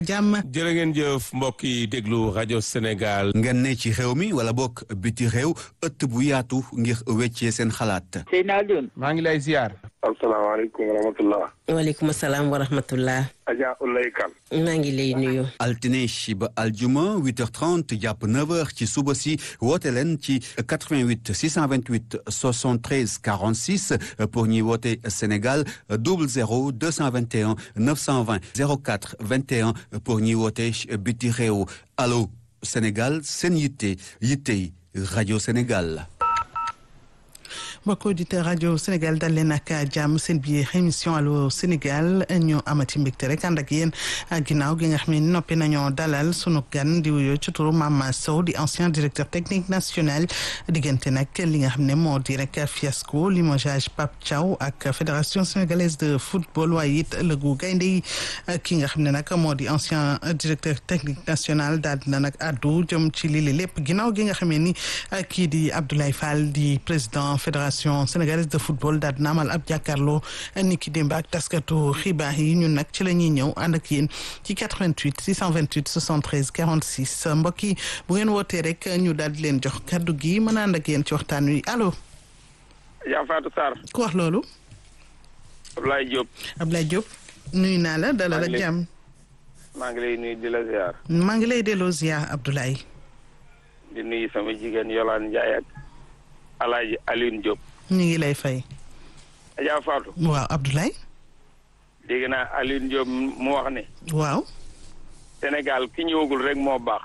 jàmm jërë ngeen jëf mbokk yi déglu rajo Sénégal. ngeen ne ci réew mi wala bokk biti réew ëtt bu yaatu ngir weccee seen xalaat. Seyna Alioune. maa ngi lay ziar. asalaamaaleykum wa rahmatulah. waaleykum salaam wa rahmatullah. Adja Ulay Kan. maa ngi lay nuyu. altine ba aljuma 8h30 jàpp 9h ci suba si woote leen ci 88 628 73 46 pour ñuy woote Sénégal 00 221 920 04 21 pour ñuy woote biti réew allo Sénégal seen yitte yittey rajo Sénégal. mbokk auditeur rajo Sénégal dal leen ak jàmm seen biir émission allo Sénégal ñu amati mbégte rek ànd ak yéen ginnaaw gi nga xam ne noppi nañoo dalal sunu gan di wuyoo ci turu Mama Sow di ancien directeur technique national diggante nag li nga xam ne moo di rek fiasco limogeage Pape Thiaw ak fédération sénégalaise de football waaye it ëllëgu gaynde yi ki nga xam ne nag moo di ancien directeur technique national daal dina nag addu jëm ci lii lépp ginnaaw gi nga xam ne ni kii di Abdoulaye Fall di président fédération sénégalaise de football daal dina amal ab jàkkaarloo ni ki démb ak taskatu xibaar yi ñun nag ci la ñuy ñëw ànd ak yéen ci 88 628 73 46 mbokk yi bu ngeen wootee rek ñu daal di leen jox kaddu gi mën a ànd ak yéen ci waxtaan wi allo. yaa Fatou Sarr. ku wax loolu. Ablaye Diop. Ablaye Diop nuyu naa la dalal ak jàmm. maa ngi lay nuyu di la ziar. maa ngi lay delloo ziar Abdoulaye. di nuyu sama jigéen Yolande Ndiaye ak Alaaji Alioune Diop. ñu ngi lay fay. Adja Fatou. waaw Abdoulaye. dégg naa Alioune Diop mu wax ne. waaw. Sénégal ki ñëwagul rek moo baax.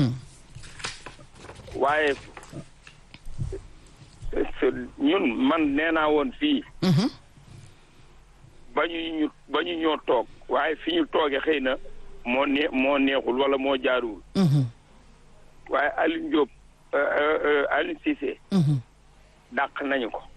waaye ñun man nee naa woon fii. ba ñu ñu ba ñu ñoo toog waaye fi ñu toogee xëy na moo nee moo neexul wala moo jaaruwul. waaye Alioune Diop Alioune Cissé. dàq nañu ko.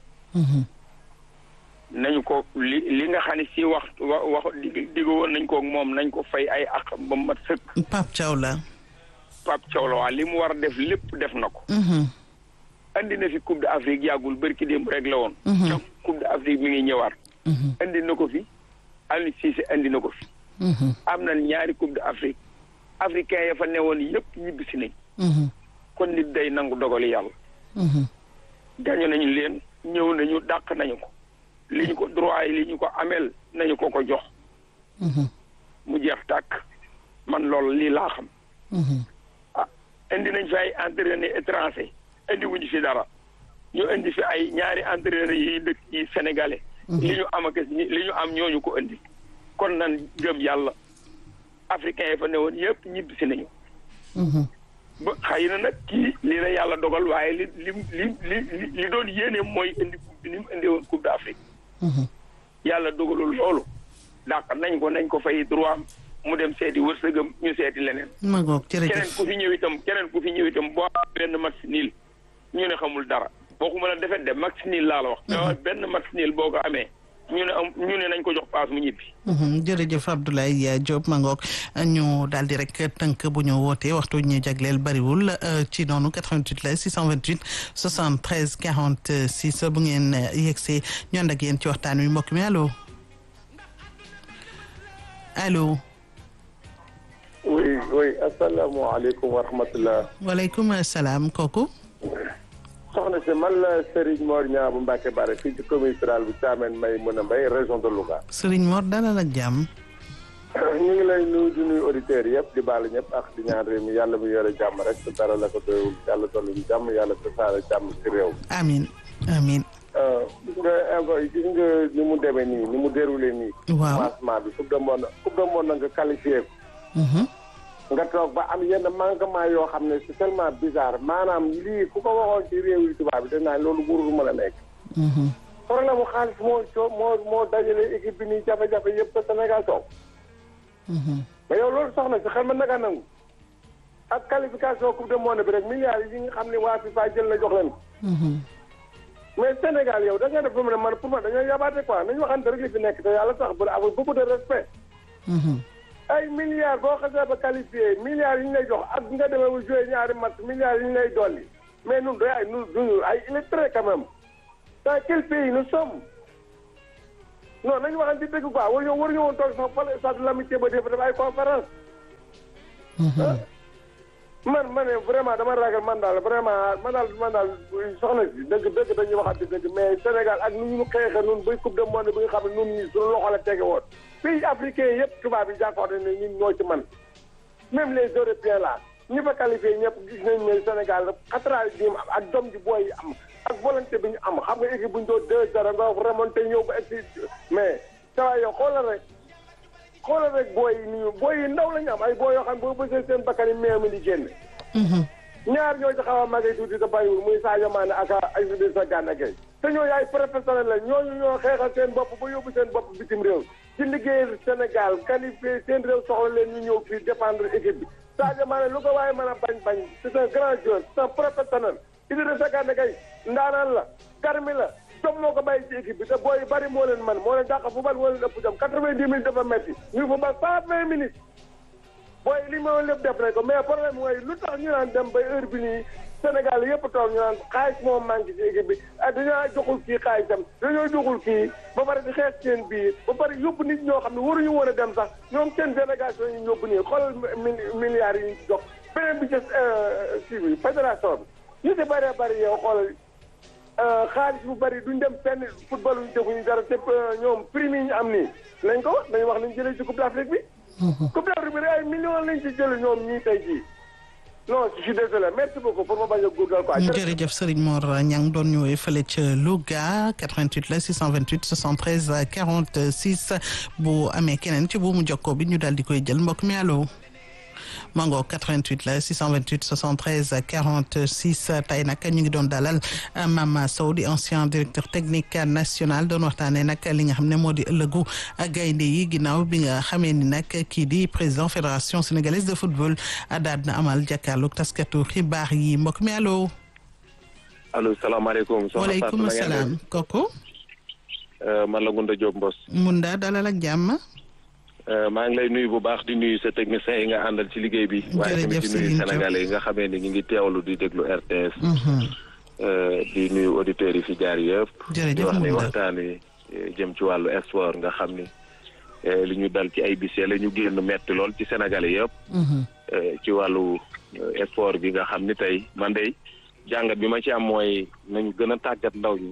nañu ko li li nga xam ne si wax wax dig digg woon nañ ko moom nañ ko fay ay ak ba mat sëkk. Pape Thiaw la. Pape Thiaw la waa li mu war a def lépp def na ko. andi na fi Coupe d'Afrique yàggul bërki démb rek la woon. donc Coupe d'Afrique mi ngi ñëwaat. andi na ko fi Aliou Cissé andi na ko fi. am na ñaari Coupe d'Afrique africain ya fa newoon yëpp ñibbisi nañ. kon nit day nangu dogali yàlla. gañu nañu leen ñëw nañu dàq nañu ko. li ñu ko droit yi li ñu ko ameel nañu ko ko jox. mu jeex tàkk man loolu lii laa xam. ah indi nañ fi ay entraîneurs étrangers indi wuñu fi dara ñu indi fi ay ñaari entraîneurs yi dëkk yi sénégalais. li ñu am ak li ñu am ñooñu ko indi. kon nan gëm yàlla africain yi fa newoon yëpp ñibbi si nañu. ba xëy na nag kii lii la yàlla dogal waaye li li li li li doon yéene mooy indi ni mu indi woon coupe d'Afrique. yàlla dogalul loolu dàq nañ ko nañ ko fay droit mu dem seeti wërsëgam ñu seeti leneen. ma ngoog jërëjëf keneen ku fi ñëw itam keneen ku fi ñëw itam boo benn match nul ñu ne xamul dara boo ko mën a defet de match nul laa la wax. mais benn match nul boo ko amee ñu ne am ñu ne nañ ko jox paas mu ñibbi. jërëjëf Abdoulaye Diop ma ngoog ñu daal di rek tënk bu ñu wootee waxtu ñu jagleel bariwul ci noonu 88 la 628 73 46 bu ngeen yegsee ñu ànd ak yéen ci waxtaan wi mbokk mi allo allo. oui oui asalaamaaleykum wa rahmatulah. waaleykum salaam kooku. soxna si man la Serigne Mor Niang bu Mbacke Bare fii ci commune rurale bu Thiamène may mën a mbay région de Louga. Serigne Mor dalal ak jàmm. ñu ngi lay nuyu di nuyu auditeurs yëpp di baal ñëpp ak di ñaan réew mi yàlla mu yore jàmm rek te dara la ko doyul yàlla dolli ñu jàmm yàlla tasaare jàmm ci réew. amiin amiin. gis nga gis nga ni mu demee nii ni mu déroulé nii. waaw commencement bi coupe du monde coupe du monde nga qualifié ko. nga toog ba am yenn manquement yoo xam ne c'est tellement bizarre maanaam lii ku ko waxoon ci réew yi tubaab bi dañ naan loolu wurul mën a nekk. problème mu xaalis moo coo moo moo dajale équipe bi nii jafe-jafe yëpp ba Sénégal toog. mais yow loolu soxna si xel ma naka nangu. ak qualification coupe du monde bi rek milliards yi nga xam ne waa FIFA jël na jox leen ko. mais Sénégal yow da nga def ba mu ne man pour man dañoo yabaate quoi nañu waxante rek li fi nekk te yàlla tax ba avec beaucoup de respect. ay milliards boo xasee ba qualifié milliards yi ñu lay jox ak nga demee ba joué ñaari match milliards yi ñu lay dolli mais ñun day ay ñun duñu ay illettrés quand même dans quel pays nous sommes non nañu waxante dëgg quoi war ñoo war ñoo woon toog sax fële stade de l'amitié ba def ay conférence man ma ne vraiment dama ragal man daal vraiment man daal man daal soxna si dëgg dëgg dañuy waxante dëgg mais Sénégal ak nu ñu xeexe nun buy coupe du monde bi nga xam ne nun ñi suñu loxo la tege woon pays africain yëpp tubaab yi jàkkoor ne ñun ñoo ci man même les européens là ñi fa qualifié ñëpp gis nañ ne Sénégal xatraay bi am ak dom ji booy yi am ak volonté bi ñu am xam nga équipe bu ñu doon deux zéro nga remonté ñëw ba egsi mais saa yow xoolal rek xoolal rek booy yi nii booy yi ndaw la ñu am ay booy yoo xam ne boo bësee seen bakkan yi meew mi di génn ñaar ñoo ci xaw a màggee tuuti te bàyyiwul muy Sadio Mané ak ay Idrissa Gana Gueye te ñooñu ay professionnel la ñooñu ñoo xeexal seen bopp ba yóbbu seen bopp bitim réew ci liggéeyal Sénégal qualifié seen réew soxla leen ñu ñëw fii défendre équipe bi Sadio Mané lu ko waaye mën a bañ bañ c'est un grand joueur c'est un professionnel Idrissa Gana Gueye ndaanaan la garmi la jom moo ko bàyyi ci équipe bi te booy bari moo leen man moo leen dàq fu bal moo leen ëpp jom quatre-vingt-dix minutes dafa metti ñu fu bal cent vingt minutes booy li ma lépp def nañ ko mais problème mooy lu tax ñu naan dem ba heure bi nii Sénégal yëpp toog ñu naan xaalis moo manqué ci équipe bi ah dañoo joxul kii xaalisam dañoo joxul kii ba pare di xeex seen biir ba pare yóbbu nit ñoo xam ne waruñu woon a dem sax ñoom seen délégation yi yóbbu nii xoolal milliards yi ñu jox beneen bi ci kii bi fédération bi ñu si bëree bëri yow xoolal xaalis bu bëri duñ dem fenn football ñu defuñu dara te ñoom prime yi ñu am nii nañ ko wax dañu wax lañ jëlee ci coupe d'Afrique bi coupe d'Afrique bi ay millions lañ ci jël ñoom ñii tey jii non je suis désolé merci beaucoup pour ma bañ a guddal quoi. jërëjëf Serigne Mor Niang doon ñëwee fële ca Louga 88 la 628 73 46 bu amee keneen ci bu mu jokkoo bi ñu daal di koy jël mbokk mi allo. mango 88 la 628 73 46 tey nag ñu ngi doon dalal Mama Sow di ancien directeur technique national doon waxtaanee nag li nga xam ne moo di ëllëgu gaynde yi ginnaaw bi nga xamee ni nag kii di président fédération sénégalaise de football daal na amal jàkkaarloog taskatu xibaar yi mbokk mi allo. allo salaamaaleykum. waaleykum salaam kooku. man la Ngunda Diop Mbos. Ngunda dalal ak jàmm. maa ngi lay nuyu bu baax di nuyu sa technicien yi nga àndal ci liggéey bi. waaye tamit di nuyu sénégalais yi nga xamee ni ñu ngi teewlu di déglu RTS. di nuyu auditeurs yi fi jaar yëpp. di wax ni waxtaan wi jëm ci wàllu sport nga xam ni li ñu dal ci ay bis la ñu génn metti lool ci sénégalais yëpp. ci wàllu sport bi nga xam ni tey man de jàngat bi ma ci am mooy nañu gën a tàggat ndaw ñi.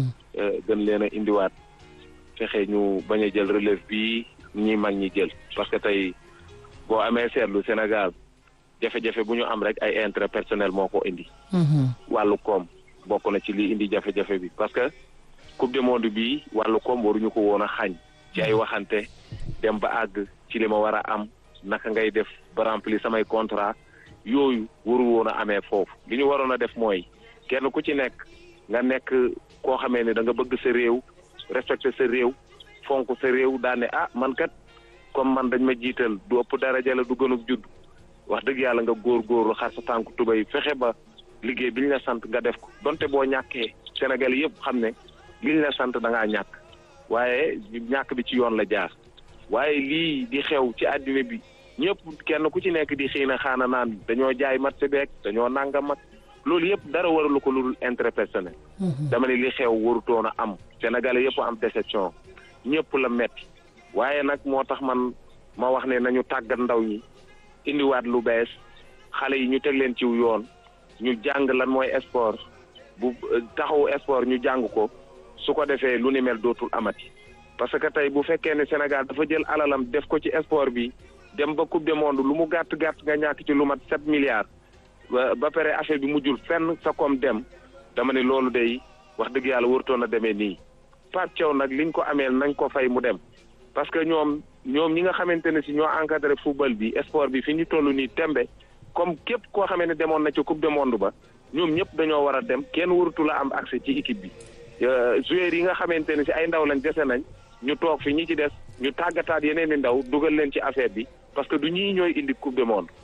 gën leen a indiwaat fexe ñu bañ a jël relève bi. ñi mag ñi jël parce que tey boo amee seetlu Sénégal jafe-jafe bu ñu am rek ay intérêt personnel moo ko indi. wàllu koom bokk na ci li indi jafe-jafe bi parce que coupe du monde bi wàllu koom waruñu ko woon a xañ ci ay waxante dem ba àgg ci li ma war a am naka ngay def ba remplir samay contrat yooyu waru woon a amee foofu li ñu waroon a def mooy kenn ku ci nekk nga nekk koo xamee ne da nga bëgg sa réew respecter sa réew. fonk sa réew daane ah man kat comme man dañ ma jiital du ëpp daraja la du gënub judd wax dëgg yàlla nga góor-góorlu xar sa tànku tubay fexe ba liggéey bi ñu la sant nga def ko donte boo ñàkkee Sénégal yëpp xam ne liñ la sant da ngaa ñàkk waaye ñàkk bi ci yoon la jaar waaye lii di xew ci àddina bi ñëpp kenn ku ci nekk di xëy na xaana naan dañoo jaay mat si beeg dañoo nanga mag loolu yëpp dara waralu ko lu dul intérêt personnel dama ne li xew warutoon a am Sénégalais yëpp am déception ñëpp la metti waaye nag moo tax man ma wax ne nañu tàggat ndaw ñi indiwaat lu bees xale yi ñu teg leen ciw yoon ñu jàng lan mooy sport bu taxawu sport ñu jàng ko su ko defee lu ni mel dootul amati parce que tey bu fekkee ne Sénégal dafa jël alalam def ko ci sport bi dem ba coupe du monde lu mu gàtt gàtt nga ñàkk ci lu mat sept milliards ba pare affaire bi mujjul fenn sa koom dem dama ne loolu day wax dëgg yàlla warutoon a demee nii Pape Thiaw nag liñ ko ameel nañ ko fay mu dem parce que ñoom ñoom ñi nga xamante ne si ñoo encadré football bi sport bi fi ñu toll nii tembe comme képp koo xamee ne demoon na ci coupe du monde ba ñoom ñëpp dañoo war a dem kenn warutu la am accès ci équipe bi joueurs yi nga xamante ne si ay ndaw lañ dese nañ ñu toog fi ñi ci des ñu tàggataat yeneen i ndaw dugal leen ci affaire bi parce que du ñii ñooy indi coupe du monde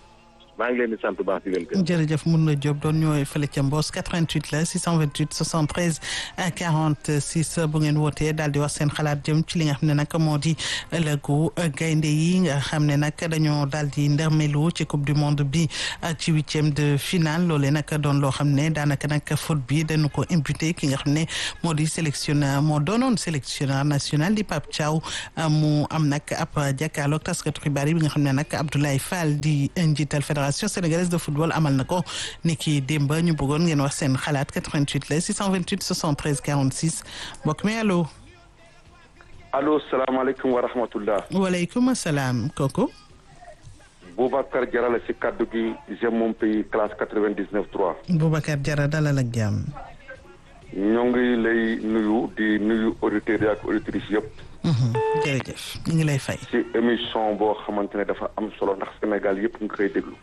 maa ngi leen di sant bu baax di leen gërëm. jërëjëf mun na Diop doon ñëwee fële ca Mbos 88 la 628 73 46 bu ngeen wootee daal di wax seen xalaat jëm ci li nga xam ne nag moo di ëllëgu gaynde yi nga xam ne nag dañoo daal di ndërmelu ci coupe du monde bi ci huitième de finale loolee nag doon loo xam ne daanaka nag foot bi dañu ko imputé ki nga xam ne moo di sélectionneur moo doonoon sélectionneur national di Pape Thiaw mu am nag ab jàkkaarloog taskatu xibaar yi bi nga xam ne nag Abdoulaye Fall di njiital fédération sénégalaise de football amal na ko ni ki démb ñu bëggoon ngeen wax seen xalaat 88 la 628 73 46 mbokk mi allo. allo salaamaaleykum wa rahmatullah. waaleykum salaam kooku. Boubacar Diarra la si kaddu gi j'aime mon pays classe 99 3. Boubacar Diarra dalal ak jàmm. ñoo ngi lay nuyu di nuyu auditeurs yi ak auditrices yëpp. jërëjëf ñu ngi lay fay. ci émission boo xamante ne dafa am solo ndax Sénégal yëpp nga koy déglu.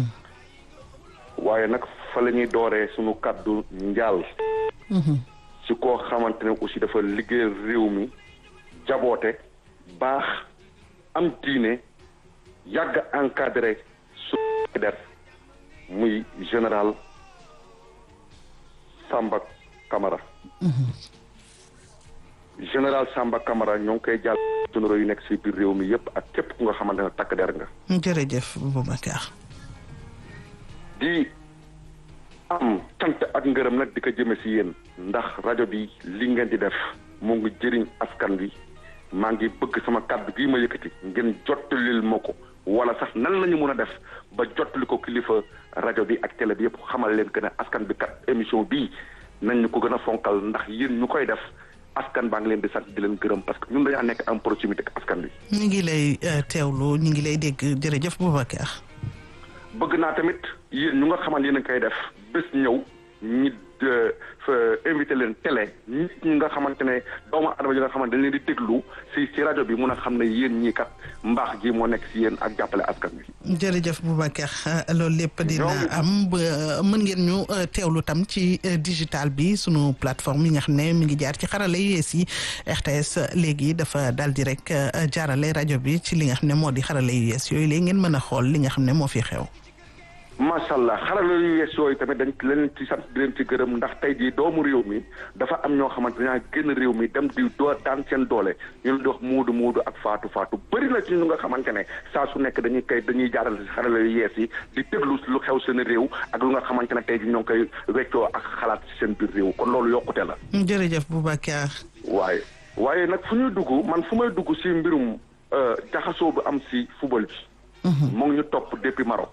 waaye nag fa la ñuy dooree sunu kaddu njaal. ci koo xamante ne aussi dafa liggéeyal réew mi jaboote baax am diine yàgg encadré su der muy général Samba Camara. général Samba Camara ñoo ngi koy jàll généraux yu nekk si biir réew mi yëpp ak képp ku nga xamante ne takk der nga. jërëjëf Boubacar. di am cant ak ngërëm nag di ko jëme si yéen ndax rajo bi li ngeen di def mu ngi jëriñ askan bi maa ngi bëgg sama kàddu gii ma yëkkati ngeen jottalil ma ko wala sax nan la ñu mën a def ba jottali ko kilifa rajo bi ak télé bi yëpp xamal leen que ne askan bi kat émission bii nañ ñu ko gën a fonkal ndax yéen ñu koy def askan baa ngi leen di sant di leen gërëm parce que ñun dañaa nekk en proximité ak askan bi. ñu ngi lay teewlu ñu ngi lay dégg jërëjëf Boubacar. bëgg naa tamit yéen ñu nga xamal yéen a koy def bés ñëw ñi invité leen télé nit ñi nga xamante ne doomu adama yi nga xamante dañ leen di déglu si si rajo bi mun a xam ne yéen ñii kat mbaax gi moo nekk si yéen ak jàppale askan bi. jërëjëf Boubacar loolu lépp dina am mën ngeen ñu teewlu tam ci digital bi sunu plateforme yi nga xam ne mi ngi jaar ci xarala yu yees yi RTS léegi dafa daal di rek jaarale rajo bi ci li nga xam ne moo di xarala yu yees yooyu léegi ngeen mën a xool li nga xam ne moo fi xew. macha allah xarala yu yees yooyu tamit dañ leen ci sant di leen ci gërëm ndax tey jii doomu réew mi dafa am ñoo xamante ne génn réew mi dem di doo daan seen doole ñu leen di wax muudu muudu ak faatu faatu bëri na ci ñu nga xamante ne saa su nekk dañuy koy dañuy jaaral si xarala yu yees yi di déglu lu xew seen réew ak lu nga xamante ne tey jii ñoo ngi koy weccoo ak xalaat si seen biir réew kon loolu yokkute la. jërëjëf Boubacar. waaye waaye nag fu ñuy dugg man fu may dugg si mbirum jaxasoo bu am si football bi. mu ngi ñu topp depuis Maroc.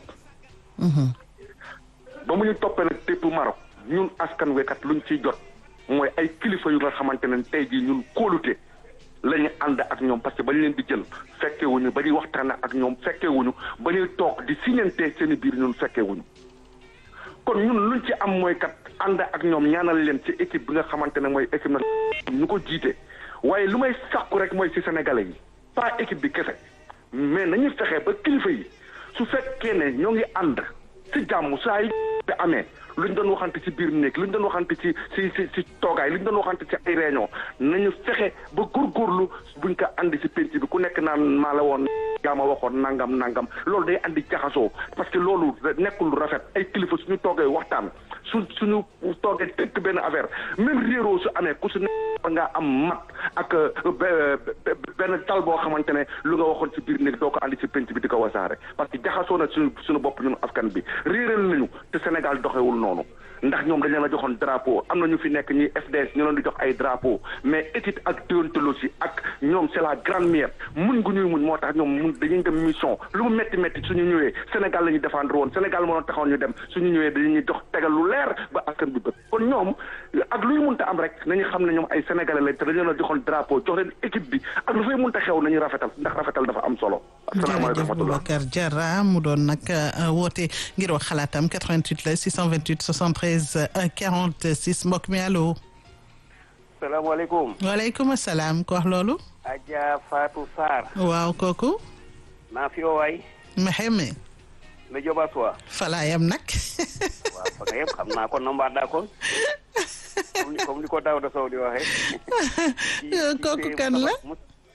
ba mu ñu toppee nag tépp Maroc ñun askan wekat luñ ciy jot mooy ay kilifa yu nga xamante ne tey jii ñun kóolute la ñu ànd ak ñoom parce que ba ñu leen di jël fekkewuñu ba ñuy waxtaan ak ñoom fekkewuñu ba ñuy toog di siñante seen i biir ñun fekkewuñu kon ñun luñ ci am mooy kat ànd ak ñoom ñaanal leen ci équipe bi nga xamante ne mooy équipe na ñu ko jiite waaye lu may sàkku rek mooy ci sénégalais yi pas équipe bi kese mais nañu fexe ba kilifa yi su fekkee ne ñoo ngi ànd ci jàmm saa yi te amee luñ doon waxante ci biir néeg luñ doon waxante ci ci ci ci toogaay luñ doon waxante ci ay réunion nañu fexe ba góorgóorlu buñ ko andi ci penc bi ku nekk naan maa la woon yaa ma waxoon nangam nangam loolu day andi jaxasoo parce que loolu nekkul lu rafet ay kilifa suñu toogee waxtaan su suñu toogee tënk benn affaire même réeroo su amee ku su nekk war ngaa am mat ak benn tal boo xamante ne lu nga waxoon ci biir néeg doo ko andi ci penc bi di ko wasaare parce que jaxasoo na suñu suñu bopp ñun askan bi réeral nañu te Sénégal doxewul noonu ndax ñoom dañ leen a joxoon drapeau am na ñu fi nekk ñi FDS ñu leen di jox ay drapeau mais éthique ak déontologie ak ñoom c'est la grande mère muñ gu ñuy muñ moo tax ñoom mun dañuy dem mission lu mu métti métti suñu ñëwee Sénégal la ñuy défendre woon Sénégal moo doon taxawoon ñu dem suñu ñëwee dañuy jox tegal lu leer ba askan bi bët kon ñoom ak luy munta am rek nañu xam ne ñoom ay sénégalais lañ te dañu leen a joxoon drapeau jox leen équipe bi ak lu fay munta xew nañu rafetal ndax rafetal dafa am solo jërëjëf Boubacar Diarra mu doon nag woote ngir wax xalaatam 88 la 628 73 46 mbokk mi allo. salaamaaleykum. waaleykum salaam ko wax loolu. Adja Fatou Sarr. waaw kooku. naa fi waay. Mexeme. la Joba Sowa. falaayam nag. waaw fa nga yëpp xam naa ko nombaat daa kon. comme ni ko Daouda Sow di waxee. kooku kan la.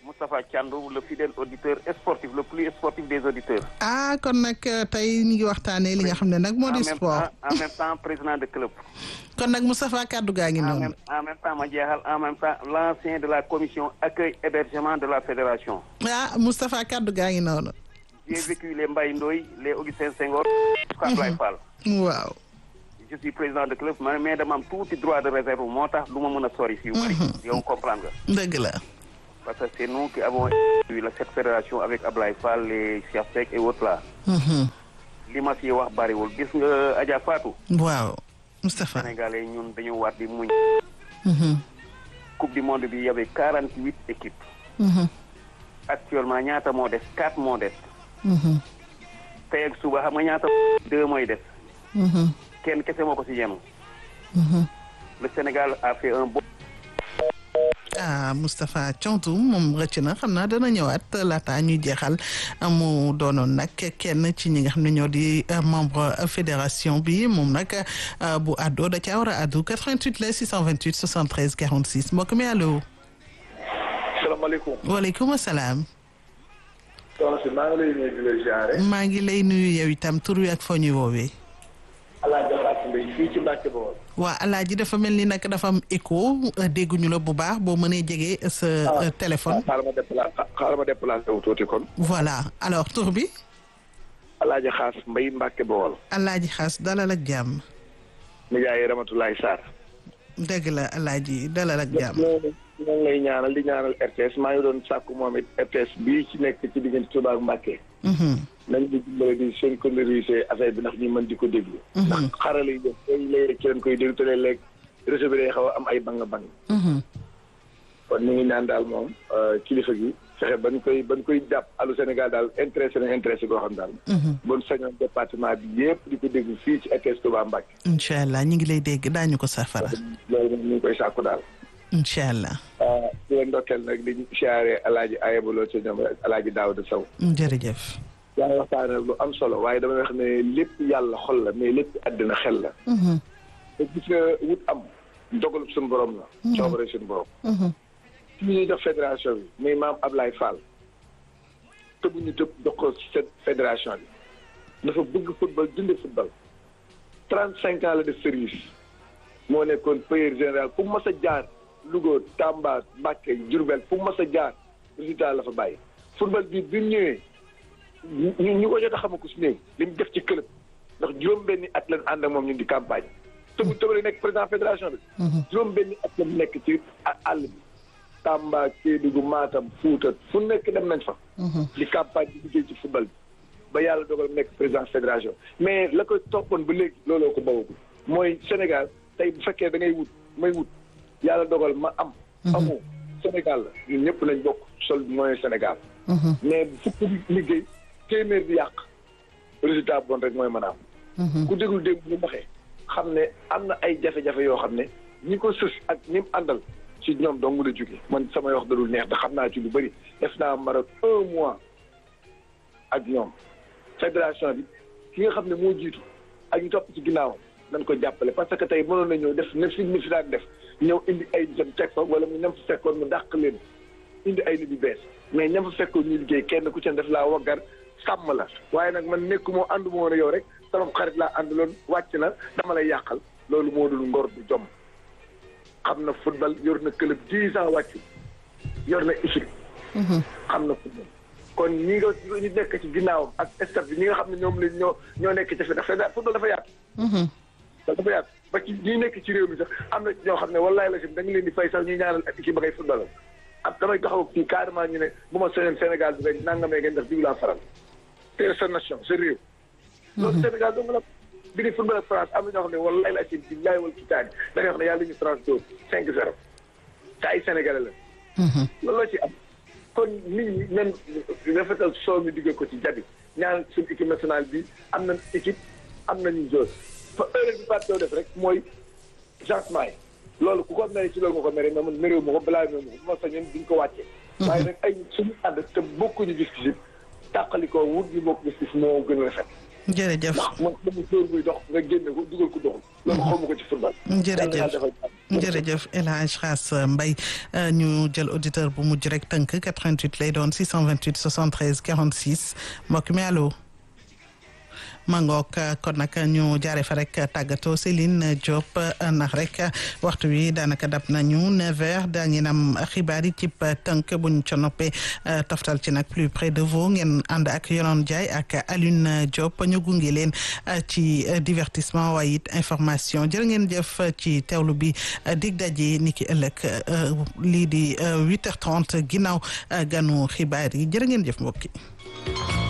Moustapha Thiandou le fidèle auditeur sportif le plus sportif des auditeurs. ah kon nag tey ñu ngi waxtaanee li nga xam ne nag moo di sport. en même temps président de club. kon nag Moustapha kaddu gaa ngi noonu. en même temps ma jeexal en même temps l'ancien de la commission accueil hébergement de la fédération. ah Moustapha kaddu gaa ngi noonu. j'ai vécu les Mbaye Ndoye les Augustin Senghor. jusqu'à Ablaye Fall. waaw. je suis président de club mais dama am tuuti droit de réserve moo tax du ma mën a sori fii. bari yow comprendre nga. dëgg la. parce que c'est nous qui avons eu la cette fédération avec Ablaye Fall les Cheikh Seck et autres là. li ma fi wax bariwul gis nga Adja Fatou. waaw Moustapha. Sénégalais ñun dañu war di muñ. coupe du monde bi y avait quarante huit équipes. actuellement ñaata moo des quatre moo des. tey ak suba xam nga ñaata deux mooy des. kenn kese moo ko ci yenu le Sénégal a fait un bon. ah Moustapha Thiantou moom rëcc na xam naa dana ñëwaat laata ñuy jeexal mu doonoon nag kenn ci ñi nga xam ne ñoo di membre fédération bi moom nag bu àddoo da caa war a àddu 88 la 628 73 46 mbokk mi allo. salaamaaleykum. waaleykum salaam. soxna si maa ngi lay nuyu di la ziare. maa ngi lay nuyu yow itam tur wi ak foo ñuy woowee. Alaaji Fatou Mbaye fii ci Mbacke Bawol. waa Alaaji dafa mel ni nag dafa am écho dégguñu la bu baax boo mënee jege sa téléphone. xaaral ma déplacé xaaral ma déplacé wu tuuti kon. voilà alors tur bi. Alaaji Xaas Mbaye Mbacke Bawol. Alaaji Xaas dalal ak jàmm. Nijaay Ramatulaay Sarr. dëgg la Alaaji dalal ak jàmm. ñoo ngi lay ñaanal di ñaanal RTS maa ngi doon sàkku moom it RTS bii ci nekk ci diggante Touba ak Mbacke. nañ di dimbale di synchroniser affaire bi ndax ñu mën di ko déglu. ndax xarala yi def day léeg ci leen koy déglu te léeg-léeg réseau bi day xaw a am ay bang bang. kon ñu ngi ñaan daal moom kilifa gi fexe ba ñu koy ba ñu koy jàpp alu Sénégal daal intéressé na intéressé koo xam daal. bon sañoon département bi yëpp di ko déglu fii ci RTS Touba Mbacke. incha allah ñu ngi lay dégg daañu ko safara. loolu moom ñu ngi koy sàkku daal. incha allah. di leen ndokkeel nag di siyaare alaaji ayabaloo ci ñoom alaaji Daouda Sow. jërëjëf. yaa ngi waxtaane lu am solo waaye dama wax ne lépp yàlla xol la mais lépp àddina xel la. te gis nga wut am dogalub suñu borom la. coobare suñu borom. ci ñuy jox fédération bi muy maam Ablaye Fall. tëbuñu tëb jox ko fédération bi. dafa bëgg football dund football. trente cinq ans la def service. moo nekkoon payeur général fu mu mës a jaar. Louga Tamba Mbacké Diourbel fu mu mës a jaar résultat la fa bàyyi. football bi bi mu ñëwee. ñu ñu ko jot a xam ko si néew li mu def ci club ndax juróom-benni at lañ ànd ak moom ñun di campagne tëbu tëbale nekk président fédération bi. juróom-benni at lañ nekk ci àll bi. Tamba Kédougou Matam Fouta fu nekk dem nañ fa. di campagne di liggéey ci football bi. ba yàlla dogal nekk président fédération mais la ko toppoon ba léegi looloo ko bawagul mooy Sénégal tey bu fekkee da ngay wut may wut yàlla dogal ma am. amoo Sénégal la ñun ñëpp nañ bokk sol mooy Sénégal. mais bu fukk liggéey. téeméer bi yàq résultat bon rek mooy mën a am ku déglu dégg bu waxee xam ne am na ay jafe-jafe yoo xam ne ñi ko sës ak ñi mu àndal ci ñoom dong la jóge man samay wax dadul neex te xam naa ci lu bëri def naa Maroc un mois ak ñoom fédération bi ki nga xam ne moo jiitu ak ñu topp ci ginnaawam nañ ko jàppale parce que tey mënoon na ñëw def ne fi ni fi daan def ñëw indi ay jëm teg fa wala mu ñam fa fekkoon mu dàq leen indi ay nit yu bees mais ñam fa fekkoon ñu liggéey kenn ku ci def laa waggar sàmm la waaye nag man nekku moo àndu moo woon yow rek sama xarit laa àndaloon wàcc na dama lay yàqal loolu moo dul ngor du jom xam na football yor na club dix ans wàcc yor na équipe xam na football kon ñi nga ñu nekk ci ginnaawam ak staff bi ñi nga xam ne ñoom lañ ñoo ñoo nekk ci fi dafa football dafa yaatu dafa yaatu ba ci ñi nekk ci réew mi sax am na ñoo xam ne wallaay la sim da nga leen di fay sax ñuy ñaanal ak équipe ba ngay football ab damay taxaw fii carrément ñu ne bu ma soñoon Sénégal bi nga nangamee ngeen def diw laa faral te sa nation sa réew loolu Sénégal dong la bi di football ak France am na ñoo xam ne wallaay la sim billaay wal kitaani da ngay wax ne yàlla ñu France dóor cinq zéro te ay sénégalais la loolu la ci am kon nit ñi nen rafetal soo mi diggee ko ci jabi ñaan suñu équipe nationale bi am nañ équipe am nañu joueur fa heure bi partew def rek mooy changement yi loolu ku ko mere ci loolu nga ko mere mais man méréw ma ko balaa ma ko bu ma sañoon duñ ko wàccee waaye nag ay suñu ànd te bokkuñu gis-gis tàqali ko wut ñu bokk gis-gis moo gën a rafet jërëjëf ndax man dama dóor buy dox nga génne ko dugal ko doxul loolu xawma ko ci football jërëjëf jërëjëf El Hadj Xaas Mbaye ñu jël auditeur bu mujj rek tënk 88 lay doon 628 73 46 mbokk mi allo mangook kon nag ñu jaare fa rek tàggatoo Céline Diop ndax rek waxtu wi daanaka dab nañu 9h daa ngeen am xibaar yi cib tënk buñ ca noppee toftal ci nag plus près de vous ngeen ànd ak Yonon Ndiaye ak Alioune Diop ñu gunge leen ci divertissement waaye it information jërë ngeen jëf ci teewlu bi dig daje ni ki ëllëg lii di 8h30 ginnaaw ganu xibaar yi jërë ngeen jëf mbokki